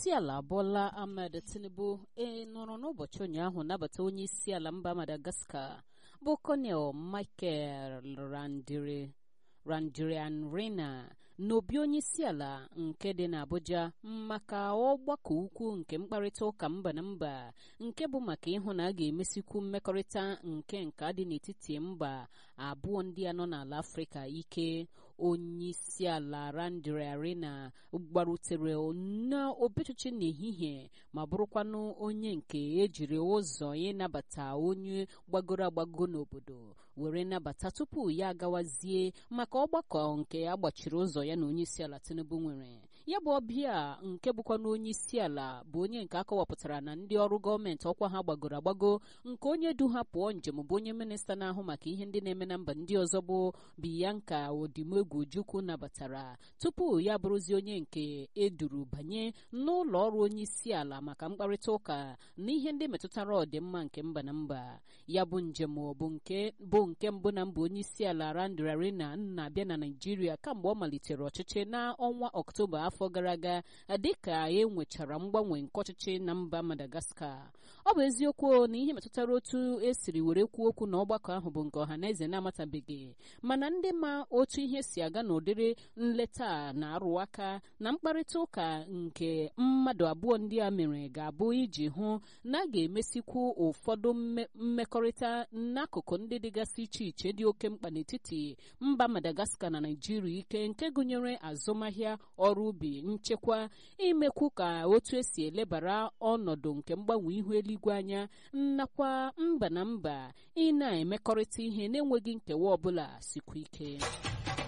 isi ala Bola Ahmed Tinubu e nọrọ n'ụbọchị ụnyaahụ nabata onye isi ala mba Madagascar bụ Colonel Michael Randiri Randrianrena n'obi onye isi ala nke dị n'Abuja maka ọgbakọ ukwu nke mkparịta ụka mba na mba nke bụ maka ịhụ na a ga-emesikwu mmekọrịta nke nka dị n'etiti mba abụọ ndị a nọ n'ala Afrịka ike onye isi ala Randrianrena gbarutere n'obechichi n'ehihie ma bụrụkwanụ onye nke ejiri ụzọ ịnabata onye gbagoro agbago n'obodo were nabata tupu ya agawazie maka ọgbakọ nke agbachiri ụzọ ya na onye isi ala Tinubu nwere ya bụ ọbịa nke bụkwa na onye isi ala bụ onye nke akọwapụtara na ndị ọrụ gọọmenti ọkwa ha gbagoro agbago nke onye du ha pụọ njem bụ onye minista na-ahụ maka ihe ndị na-eme na mba ndị ọzọ bụ Bianca Odimegwu Ojukwu nabatara tupu ya bụrụzie onye nke eduru banye n'ụlọ ọrụ onye isi ala maka mkparịta ụka na ihe ndị metụtara ọdịmma nke mba na mba ya bụ njem bụ nke bụ nke mbụ na mba onye isi ala Randrianrena na-abịa na Naịjirịa kamgbe ọ malitere ọchịchị n'ọnwa Ọktoba afọ gara aga dịka e nwechara mgbanwe nke ọchịchị na mba Madagascar ọ bụ eziokwu na ihe metụtara otu esiri were kwuo okwu na ọgbakọ ahụ bụ nke ọha na eze na-amatabeghị mana ndị ma otu ihe si aga n'ụdịrị nleta na-arụ aka na mkparịta ụka nke mmadụ abụọ ndị a mere ga-abụ iji hụ na a ga-emesikwu ụfọdụ mmekọrịta n'akụkụ ndị dịgasị iche iche dị oke mkpa n'etiti mba Madagascar na Naịjirịa ike nke gụnyere azụmahịa ọrụ ubi nchekwa imekwu ka otu esi elebara ọnọdụ nke mgbanwe ihu eluigwe anya nakwa mba na mba ị na-emekọrịta ihe na-enweghị nkewa ọbụla sikwa ike